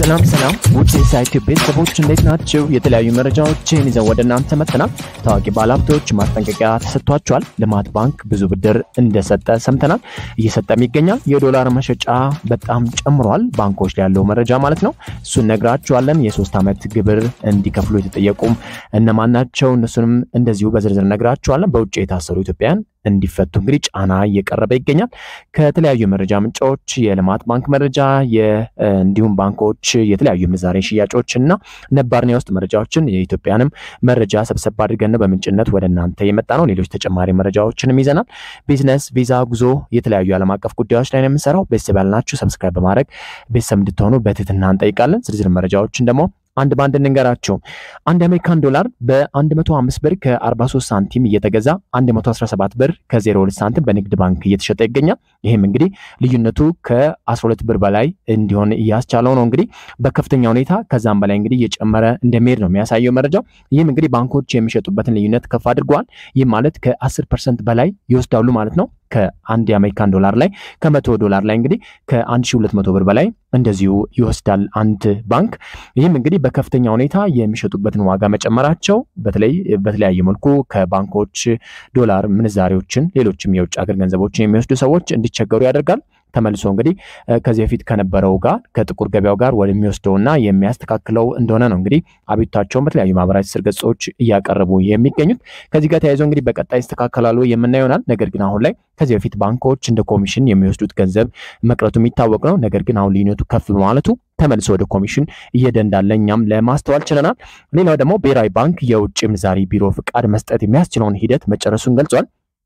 ሰላም ሰላም ውድ የሳይት ቤተሰቦች እንዴት ናቸው? የተለያዩ መረጃዎችን ይዘው ወደ እናንተ መጥተናል። ታዋቂ ባለሀብቶች ማስጠንቀቂያ ተሰጥቷቸዋል። ልማት ባንክ ብዙ ብድር እንደሰጠ ሰምተናል፣ እየሰጠም ይገኛል። የዶላር መሸጫ በጣም ጨምሯል፣ ባንኮች ላይ ያለው መረጃ ማለት ነው። እሱን ነግራችኋለን። የሶስት ዓመት ግብር እንዲከፍሉ የተጠየቁም እነማን ናቸው? እነሱንም እንደዚሁ በዝርዝር ነግራችኋለን። በውጭ የታሰሩ ኢትዮጵያውያን እንዲፈቱ እንግዲህ ጫና እየቀረበ ይገኛል። ከተለያዩ የመረጃ ምንጮች የልማት ባንክ መረጃ እንዲሁም ባንኮች የተለያዩ ምንዛሬ ሽያጮች እና ነባርና የውስጥ መረጃዎችን የኢትዮጵያንም መረጃ ሰብሰብ አድርገን በምንጭነት ወደ እናንተ የመጣ ነው። ሌሎች ተጨማሪ መረጃዎችንም ይዘናል። ቢዝነስ፣ ቪዛ፣ ጉዞ፣ የተለያዩ ዓለም አቀፍ ጉዳዮች ላይ ነው የምንሰራው። ቤተሰብ ያልናችሁ ሰብስክራይብ በማድረግ ቤተሰብ እንድትሆኑ በትህትና እንጠይቃለን። ዝርዝር መረጃዎችን ደግሞ አንድ በአንድ እንንገራቸው። አንድ የአሜሪካን ዶላር በ105 ብር ከ43 ሳንቲም እየተገዛ 117 ብር ከ02 ሳንቲም በንግድ ባንክ እየተሸጠ ይገኛል። ይህም እንግዲህ ልዩነቱ ከ12 ብር በላይ እንዲሆን እያስቻለው ነው። እንግዲህ በከፍተኛ ሁኔታ ከዛም በላይ እንግዲህ እየጨመረ እንደሚሄድ ነው የሚያሳየው መረጃው። ይህም እንግዲህ ባንኮች የሚሸጡበትን ልዩነት ከፍ አድርገዋል። ይህም ማለት ከ10 ፐርሰንት በላይ ይወስዳሉ ማለት ነው። ከአንድ የአሜሪካን ዶላር ላይ ከመቶ ዶላር ላይ እንግዲህ ከ1200 ብር በላይ እንደዚሁ ይወስዳል አንድ ባንክ። ይህም እንግዲህ በከፍተኛ ሁኔታ የሚሸጡበትን ዋጋ መጨመራቸው በተለይ በተለያየ መልኩ ከባንኮች ዶላር ምንዛሬዎችን፣ ሌሎችም የውጭ ሀገር ገንዘቦችን የሚወስዱ ሰዎች እንዲቸገሩ ያደርጋል። ተመልሶ እንግዲህ ከዚህ በፊት ከነበረው ጋር ከጥቁር ገበያው ጋር ወደሚወስደውና የሚያስተካክለው እንደሆነ ነው እንግዲህ አቤቱታቸውን በተለያዩ ማህበራዊ ትስስር ገጾች እያቀረቡ የሚገኙት። ከዚህ ጋር ተያይዞ እንግዲህ በቀጣይ ይስተካከላሉ የምናየው ይሆናል። ነገር ግን አሁን ላይ ከዚህ በፊት ባንኮች እንደ ኮሚሽን የሚወስዱት ገንዘብ መቅረቱ የሚታወቅ ነው። ነገር ግን አሁን ልዩነቱ ከፍ በማለቱ ተመልሶ ወደ ኮሚሽን እየሄደ እንዳለ እኛም ለማስተዋል ችለናል። ሌላው ደግሞ ብሔራዊ ባንክ የውጭ ምንዛሪ ቢሮ ፍቃድ መስጠት የሚያስችለውን ሂደት መጨረሱን ገልጿል።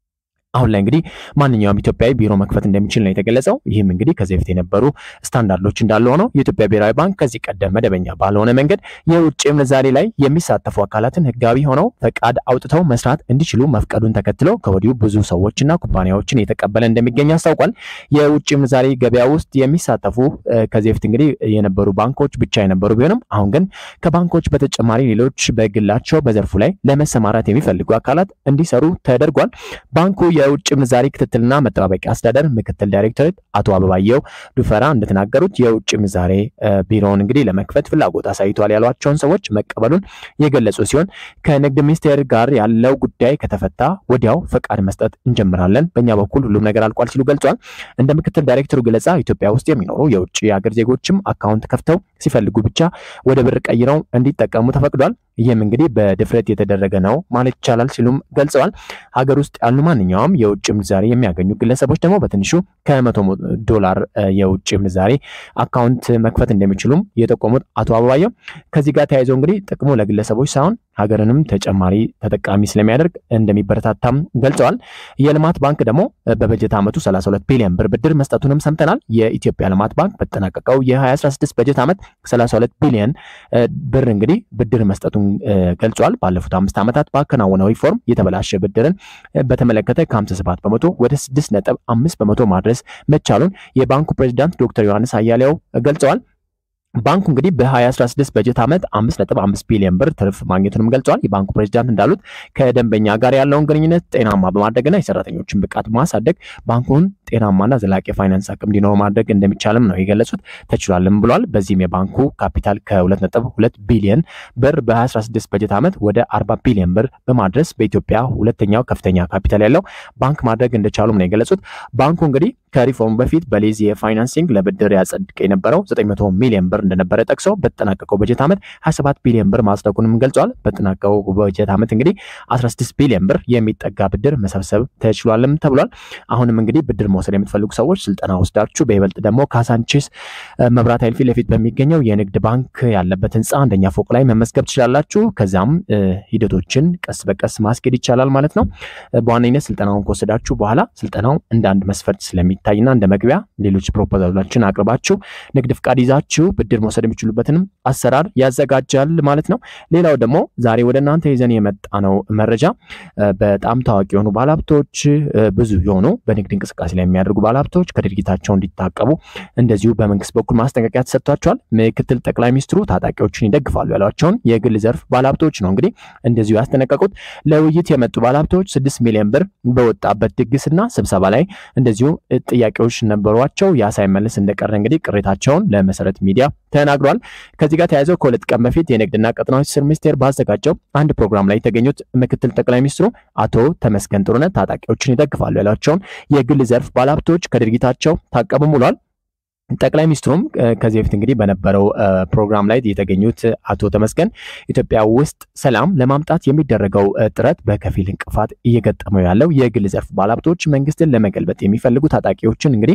አሁን ላይ እንግዲህ ማንኛውም ኢትዮጵያዊ ቢሮ መክፈት እንደሚችል ነው የተገለጸው። ይህም እንግዲህ ከዚህ በፊት የነበሩ ስታንዳርዶች እንዳለ ሆነው የኢትዮጵያ ብሔራዊ ባንክ ከዚህ ቀደም መደበኛ ባልሆነ መንገድ የውጭ ምንዛሬ ላይ የሚሳተፉ አካላትን ሕጋዊ ሆነው ፈቃድ አውጥተው መስራት እንዲችሉ መፍቀዱን ተከትለው ከወዲሁ ብዙ ሰዎችና ኩባንያዎችን እየተቀበለ እንደሚገኝ አስታውቋል። የውጭ ምንዛሬ ገበያ ውስጥ የሚሳተፉ ከዚህ በፊት እንግዲህ የነበሩ ባንኮች ብቻ የነበሩ ቢሆንም አሁን ግን ከባንኮች በተጨማሪ ሌሎች በግላቸው በዘርፉ ላይ ለመሰማራት የሚፈልጉ አካላት እንዲሰሩ ተደርጓል። ባንኩ የውጭ ምንዛሪ ክትትልና መጠባበቂያ አስተዳደር ምክትል ዳይሬክተር አቶ አበባየው ዱፈራ እንደተናገሩት የውጭ ምንዛሬ ቢሮውን እንግዲህ ለመክፈት ፍላጎት አሳይቷል ያሏቸውን ሰዎች መቀበሉን የገለጹ ሲሆን ከንግድ ሚኒስቴር ጋር ያለው ጉዳይ ከተፈታ ወዲያው ፈቃድ መስጠት እንጀምራለን፣ በእኛ በኩል ሁሉም ነገር አልቋል ሲሉ ገልጿል። እንደ ምክትል ዳይሬክተሩ ገለጻ ኢትዮጵያ ውስጥ የሚኖሩ የውጭ ሀገር ዜጎችም አካውንት ከፍተው ሲፈልጉ ብቻ ወደ ብር ቀይረው እንዲጠቀሙ ተፈቅዷል። ይህም እንግዲህ በድፍረት የተደረገ ነው ማለት ይቻላል ሲሉም ገልጸዋል። ሀገር ውስጥ ያሉ ማንኛውም የውጭ ምንዛሬ የሚያገኙ ግለሰቦች ደግሞ በትንሹ ከመቶ ዶላር የውጭ ምንዛሬ አካውንት መክፈት እንደሚችሉም የጠቆሙት አቶ አበባየው ከዚህ ጋር ተያይዘው እንግዲህ ጥቅሙ ለግለሰቦች ሳይሆን ሀገርንም ተጨማሪ ተጠቃሚ ስለሚያደርግ እንደሚበረታታም ገልጸዋል። የልማት ባንክ ደግሞ በበጀት ዓመቱ 32 ቢሊዮን ብር ብድር መስጠቱንም ሰምተናል። የኢትዮጵያ ልማት ባንክ በተጠናቀቀው የ2016 በጀት ዓመት 32 ቢሊዮን ብር እንግዲህ ብድር መስጠቱን ገልጿል። ባለፉት አምስት ዓመታት ባከናወነው ሪፎርም የተበላሸ ብድርን በተመለከተ ከ57 በመቶ ወደ 6.5 በመቶ ማድረስ መቻሉን የባንኩ ፕሬዚዳንት ዶክተር ዮሐንስ አያሌው ገልጸዋል። ባንኩ እንግዲህ በ2016 በጀት ዓመት 5.5 ቢሊዮን ብር ትርፍ ማግኘቱንም ገልጿል። የባንኩ ፕሬዚዳንት እንዳሉት ከደንበኛ ጋር ያለውን ግንኙነት ጤናማ በማድረግና የሰራተኞችን ብቃት በማሳደግ ባንኩን ጤናማና ዘላቂ የፋይናንስ አቅም እንዲኖር ማድረግ እንደሚቻልም ነው የገለጹት። ተችሏልም ብሏል። በዚህም የባንኩ ካፒታል ከ2.2 ቢሊዮን ብር በ2016 በጀት ዓመት ወደ 40 ቢሊዮን ብር በማድረስ በኢትዮጵያ ሁለተኛው ከፍተኛ ካፒታል ያለው ባንክ ማድረግ እንደቻሉም ነው የገለጹት። ባንኩ እንግዲህ ከሪፎርሙ በፊት በሊዝ የፋይናንሲንግ ለብድር ያጸድቅ የነበረው 900 ሚሊዮን ብር እንደነበረ ጠቅሰው በተጠናቀቀው በጀት ዓመት 27 ቢሊዮን ብር ማጽደቁንም ገልጿል። በተጠናቀቀው በጀት ዓመት እንግዲህ 16 ቢሊዮን ብር የሚጠጋ ብድር መሰብሰብ ተችሏልም ተብሏል። አሁንም እንግዲህ ብድር መውሰድ የምትፈልጉ ሰዎች ስልጠና ወስዳችሁ በይበልጥ ደግሞ ካሳንቺስ መብራት ኃይል ፊት ለፊት በሚገኘው የንግድ ባንክ ያለበት ህንፃ አንደኛ ፎቅ ላይ መመዝገብ ትችላላችሁ። ከዚያም ሂደቶችን ቀስ በቀስ ማስኬድ ይቻላል ማለት ነው። በዋነኝነት ስልጠናውን ከወሰዳችሁ በኋላ ስልጠናው እንደ አንድ መስፈርት ስለሚታይና እንደ መግቢያ ሌሎች ፕሮፖዛሎችን አቅርባችሁ ንግድ ፍቃድ ይዛችሁ ብድር መውሰድ የሚችሉበትንም አሰራር ያዘጋጃል ማለት ነው። ሌላው ደግሞ ዛሬ ወደ እናንተ ይዘን የመጣ ነው መረጃ በጣም ታዋቂ የሆኑ ባለሀብቶች ብዙ የሆኑ በንግድ እንቅስቃሴ ላይ የሚያደርጉ ባለሀብቶች ከድርጊታቸው እንዲታቀቡ እንደዚሁ በመንግስት በኩል ማስጠንቀቂያ ተሰጥቷቸዋል። ምክትል ጠቅላይ ሚኒስትሩ ታጣቂዎችን ይደግፋሉ ያሏቸውን የግል ዘርፍ ባለሀብቶች ነው እንግዲህ እንደዚሁ ያስጠነቀቁት። ለውይይት የመጡ ባለሀብቶች ስድስት ሚሊዮን ብር በወጣበት ድግስና ስብሰባ ላይ እንደዚሁ ጥያቄዎች ነበሯቸው። ያ ሳይመለስ እንደቀረ እንግዲህ ቅሬታቸውን ለመሰረት ሚዲያ ተናግሯል። ከዚህ ጋር ተያይዘው ከሁለት ቀን በፊት የንግድና ቀጠናዊ ትስስር ሚኒስቴር ባዘጋጀው አንድ ፕሮግራም ላይ የተገኙት ምክትል ጠቅላይ ሚኒስትሩ አቶ ተመስገን ጥሩነህ ታጣቂዎችን ይደግፋሉ ያሏቸውን የግል ዘርፍ ባለሀብቶች ከድርጊታቸው ታቀቡም ብሏል። ጠቅላይ ሚኒስትሩም ከዚህ በፊት እንግዲህ በነበረው ፕሮግራም ላይ የተገኙት አቶ ተመስገን ኢትዮጵያ ውስጥ ሰላም ለማምጣት የሚደረገው ጥረት በከፊል እንቅፋት እየገጠመው ያለው የግል ዘርፍ ባለሀብቶች መንግስትን ለመገልበጥ የሚፈልጉ ታጣቂዎችን እንግዲህ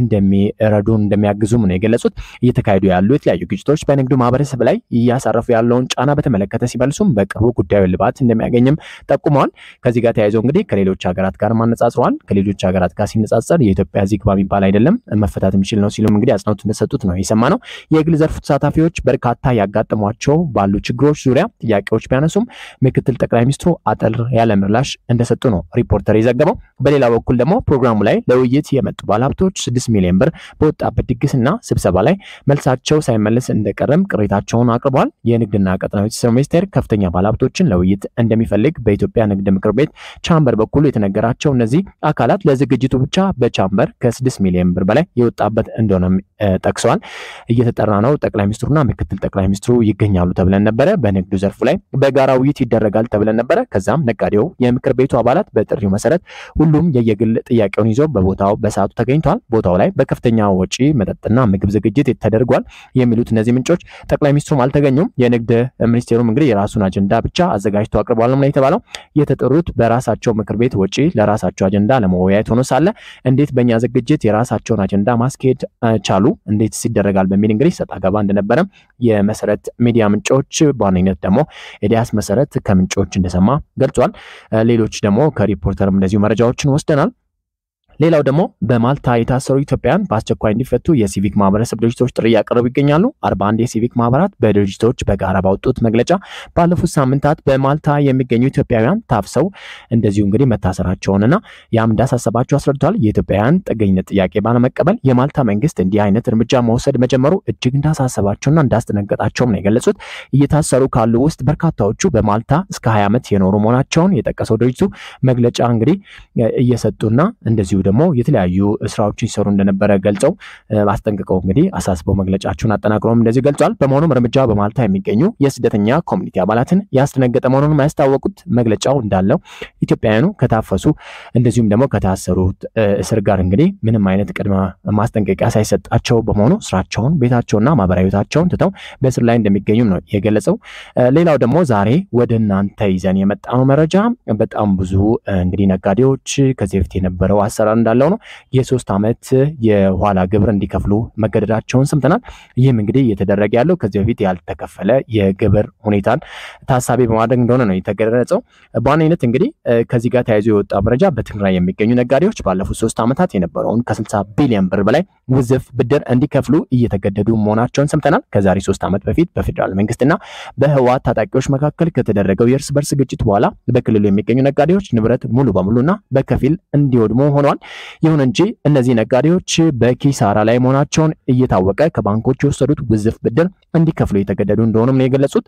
እንደሚረዱን እንደሚያግዙም ነው የገለጹት። እየተካሄዱ ያሉ የተለያዩ ግጭቶች በንግዱ ማህበረሰብ ላይ እያሳረፉ ያለውን ጫና በተመለከተ ሲመልሱም በቅርቡ ጉዳዩ ልባት እንደሚያገኝም ጠቁመዋል። ከዚህ ጋር ተያይዘው እንግዲህ ከሌሎች ሀገራት ጋር ማነጻጽረዋል። ከሌሎች ሀገራት ጋር ሲነጻጸር የኢትዮጵያ እዚህ ግባ የሚባል አይደለም መፈታት የሚችል ነው ሲሉም እንግዲህ አጽንኦት እንደሰጡት ነው የሰማ ነው። የግል ዘርፉ ተሳታፊዎች በርካታ ያጋጠሟቸው ባሉ ችግሮች ዙሪያ ጥያቄዎች ቢያነሱም ምክትል ጠቅላይ ሚኒስትሩ አጠር ያለ ምላሽ እንደሰጡ ነው ሪፖርተር የዘገበው። በሌላ በኩል ደግሞ ፕሮግራሙ ላይ ለውይይት የመጡ ባለሀብቶች ስድስት ሚሊዮን ብር በወጣበት ድግስና ስብሰባ ላይ መልሳቸው ሳይመለስ እንደቀረም ቅሬታቸውን አቅርበዋል። የንግድና ቀጠናዊ ትስስር ሚኒስቴር ከፍተኛ ባለሀብቶችን ለውይይት እንደሚፈልግ በኢትዮጵያ ንግድ ምክር ቤት ቻምበር በኩል የተነገራቸው እነዚህ አካላት ለዝግጅቱ ብቻ በቻምበር ከስድስት ሚሊዮን ብር በላይ የወጣበት እንደሆነም ጠቅሰዋል። እየተጠራ ነው። ጠቅላይ ሚኒስትሩና ምክትል ጠቅላይ ሚኒስትሩ ይገኛሉ ተብለን ነበረ። በንግዱ ዘርፉ ላይ በጋራ ውይይት ይደረጋል ተብለን ነበረ። ከዛም ነጋዴው፣ የምክር ቤቱ አባላት በጥሪው መሰረት ሁሉም የየግል ጥያቄውን ይዘው በቦታው በሰዓቱ ተገኝተዋል። ቦታው ላይ በከፍተኛ ወጪ መጠጥና ምግብ ዝግጅት ተደርጓል የሚሉት እነዚህ ምንጮች ጠቅላይ ሚኒስትሩም አልተገኙም። የንግድ ሚኒስቴሩም እንግዲህ የራሱን አጀንዳ ብቻ አዘጋጅቶ አቅርቧል ነው የተባለው። የተጠሩት በራሳቸው ምክር ቤት ወጪ ለራሳቸው አጀንዳ ለመወያየት ሆኖ ሳለ እንዴት በእኛ ዝግጅት የራሳቸውን አጀንዳ ማስኬድ ቻሉ እንዴት ይደረጋል በሚል እንግዲህ ሰጣ ገባ እንደነበረ የመሰረት ሚዲያ ምንጮች በዋነኝነት ደግሞ ኤልያስ መሰረት ከምንጮች እንደሰማ ገልጿል። ሌሎች ደግሞ ከሪፖርተርም እንደዚሁ መረጃዎችን ወስደናል። ሌላው ደግሞ በማልታ የታሰሩ ኢትዮጵያውያን በአስቸኳይ እንዲፈቱ የሲቪክ ማህበረሰብ ድርጅቶች ጥሪ እያቀረቡ ይገኛሉ። አርባ አንድ የሲቪክ ማህበራት በድርጅቶች በጋራ ባወጡት መግለጫ ባለፉት ሳምንታት በማልታ የሚገኙ ኢትዮጵያውያን ታፍሰው እንደዚሁ እንግዲህ መታሰራቸውንና ያም እንዳሳሰባቸው አስረድተዋል። የኢትዮጵያውያን ጥገኝነት ጥያቄ ባለመቀበል የማልታ መንግስት እንዲህ አይነት እርምጃ መውሰድ መጀመሩ እጅግ እንዳሳሰባቸውና እንዳስደነገጣቸውም ነው የገለጹት። እየታሰሩ ካሉ ውስጥ በርካታዎቹ በማልታ እስከ ሀያ ዓመት የኖሩ መሆናቸውን የጠቀሰው ድርጅቱ መግለጫ እንግዲህ እየሰጡና እንደዚሁ ደግሞ የተለያዩ ስራዎችን ሲሰሩ እንደነበረ ገልጸው አስጠንቅቀው እንግዲህ አሳስበው መግለጫቸውን አጠናቅረውም እንደዚህ ገልጿል። በመሆኑም እርምጃ በማልታ የሚገኙ የስደተኛ ኮሚኒቲ አባላትን ያስደነገጠ መሆኑን ያስታወቁት መግለጫው እንዳለው ኢትዮጵያውያኑ ከታፈሱ እንደዚሁም ደግሞ ከታሰሩት እስር ጋር እንግዲህ ምንም አይነት ቅድመ ማስጠንቀቂያ ሳይሰጣቸው በመሆኑ ስራቸውን፣ ቤታቸውና ማህበራዊ ቤታቸውን ትተው በእስር ላይ እንደሚገኙም ነው የገለጸው። ሌላው ደግሞ ዛሬ ወደ እናንተ ይዘን የመጣነው መረጃ በጣም ብዙ እንግዲህ ነጋዴዎች ከዚህ በፊት የነበረው አሰራር እንዳለው ነው የሶስት ዓመት የኋላ ግብር እንዲከፍሉ መገደዳቸውን ሰምተናል። ይህም እንግዲህ እየተደረገ ያለው ከዚህ በፊት ያልተከፈለ የግብር ሁኔታን ታሳቢ በማድረግ እንደሆነ ነው የተገለጸው። በዋነኝነት እንግዲህ ከዚህ ጋር ተያይዞ የወጣ መረጃ በትግራይ የሚገኙ ነጋዴዎች ባለፉት ሶስት ዓመታት የነበረውን ከ60 ቢሊዮን ብር በላይ ውዝፍ ብድር እንዲከፍሉ እየተገደዱ መሆናቸውን ሰምተናል። ከዛሬ ሶስት ዓመት በፊት በፌዴራል መንግስትና በህወሓት ታጣቂዎች መካከል ከተደረገው የእርስ በርስ ግጭት በኋላ በክልሉ የሚገኙ ነጋዴዎች ንብረት ሙሉ በሙሉና በከፊል እንዲወድሙ ሆነዋል። ይሁን እንጂ እነዚህ ነጋዴዎች በኪሳራ ላይ መሆናቸውን እየታወቀ ከባንኮች የወሰዱት ውዝፍ ብድር እንዲከፍሉ የተገደዱ እንደሆኑም ነው የገለጹት።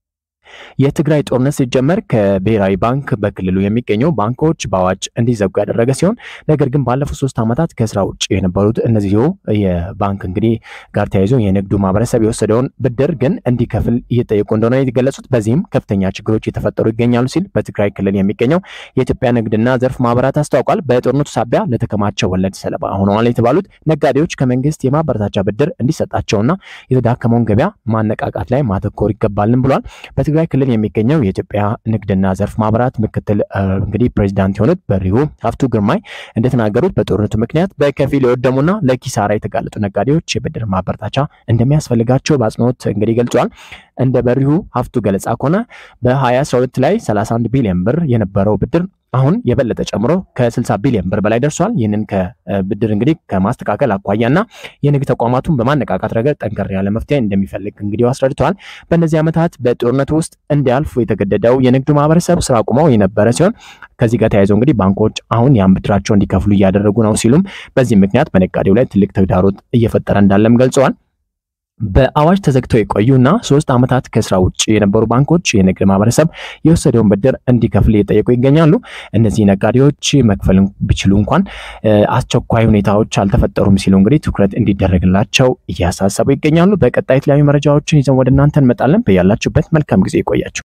የትግራይ ጦርነት ሲጀመር ከብሔራዊ ባንክ በክልሉ የሚገኙ ባንኮች በአዋጅ እንዲዘጉ ያደረገ ሲሆን ነገር ግን ባለፉት ሶስት ዓመታት ከስራ ውጭ የነበሩት እነዚሁ የባንክ እንግዲህ ጋር ተያይዞ የንግዱ ማህበረሰብ የወሰደውን ብድር ግን እንዲከፍል እየጠየቁ እንደሆነ የተገለጹት። በዚህም ከፍተኛ ችግሮች የተፈጠሩ ይገኛሉ ሲል በትግራይ ክልል የሚገኘው የኢትዮጵያ ንግድና ዘርፍ ማህበራት አስታውቋል። በጦርነቱ ሳቢያ ለተከማቸው ወለድ ሰለባ ሆነዋል የተባሉት ነጋዴዎች ከመንግስት የማበረታቻ ብድር እንዲሰጣቸውና የተዳከመውን ገበያ ማነቃቃት ላይ ማተኮር ይገባልን ብሏል። በትግራይ ክልል የሚገኘው የኢትዮጵያ ንግድና ዘርፍ ማህበራት ምክትል እንግዲህ ፕሬዚዳንት የሆኑት በሪሁ ሀፍቱ ግርማይ እንደተናገሩት በጦርነቱ ምክንያት በከፊል የወደሙና ለኪሳራ የተጋለጡ ነጋዴዎች የብድር ማበረታቻ እንደሚያስፈልጋቸው በአጽንኦት እንግዲህ ገልጿል። እንደ በሪሁ ሀፍቱ ገለጻ ከሆነ በ2012 ላይ 31 ቢሊዮን ብር የነበረው ብድር አሁን የበለጠ ጨምሮ ከ60 ቢሊዮን ብር በላይ ደርሷል። ይህንን ከብድር እንግዲህ ከማስተካከል አኳያና የንግድ ተቋማቱን በማነቃቃት ረገድ ጠንከር ያለ መፍትሄ እንደሚፈልግ እንግዲህ አስረድተዋል። በእነዚህ ዓመታት በጦርነቱ ውስጥ እንዲያልፉ የተገደደው የንግዱ ማህበረሰብ ስራ አቁመው የነበረ ሲሆን ከዚህ ጋር ተያይዘው እንግዲህ ባንኮች አሁን ያን ብድራቸው እንዲከፍሉ እያደረጉ ነው ሲሉም በዚህ ምክንያት በነጋዴው ላይ ትልቅ ተግዳሮት እየፈጠረ እንዳለም ገልጸዋል። በአዋጅ ተዘግተው የቆዩና ሶስት ዓመታት ከስራ ውጭ የነበሩ ባንኮች የንግድ ማህበረሰብ የወሰደውን ብድር እንዲከፍል እየጠየቁ ይገኛሉ። እነዚህ ነጋዴዎች መክፈል ቢችሉ እንኳን አስቸኳይ ሁኔታዎች አልተፈጠሩም ሲሉ እንግዲህ ትኩረት እንዲደረግላቸው እያሳሰቡ ይገኛሉ። በቀጣይ የተለያዩ መረጃዎችን ይዘን ወደ እናንተ እንመጣለን። በያላችሁበት መልካም ጊዜ ይቆያችሁ።